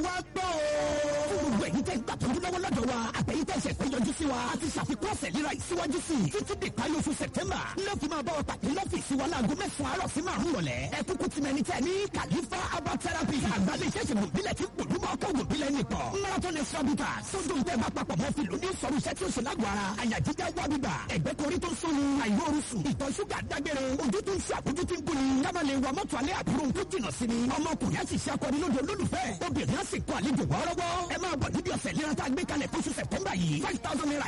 wá gbọ́ o. fún gbogbo ẹ̀yin tẹ́ gbà tọ́jú lọ́wọ́ lọ́dọ̀ wa àtẹ̀yìn tẹ́ ṣẹ̀fẹ̀ yọjú sí wa a ti ṣàfikún ọ̀sẹ̀ líra ìsíwájú sí i títí dè parí oṣù sẹ̀tẹ́mbà lọ́ọ̀fì máa bá wa pàdé lọ́fíìsì wa láago mẹ́sàn-án àárọ̀ sí márùn rọ̀lẹ́ ẹ kúkú ti mẹni tẹ́ ní kàlífà herbal therapy àgbàdo iṣẹ́ ìṣègùn ìbílẹ̀ tí pòlú máa kọ́ ògùn ìbílẹ̀ nìkan marathon extrabuta sódò tẹ́ bá papọ̀ mọ́ fìlú ní sọ̀rọ̀ iṣẹ́ tí ó ṣe lágbo ara àyà jíjá wá bíbà ẹ̀gbẹ́ korí tó ń sóni àìróorun sùn ìtọ̀ ṣúgà dágbére ojú tó ń ṣe àbójú tí ń buni káma lè wa mọ́tò alẹ́ àbúrò tó jìnà sí ni ọmọkùnrin á sì ṣe akọni lóde olólùfẹ́ obìnrin á sì kọ àlejò wọ́ọ́rọ́wọ́ ẹ máa bọ̀ níbi ọ̀sẹ̀ lẹ́yìn tá a gbé kalẹ̀ fóṣù sẹ̀tẹ́mbà yìí five thousand naira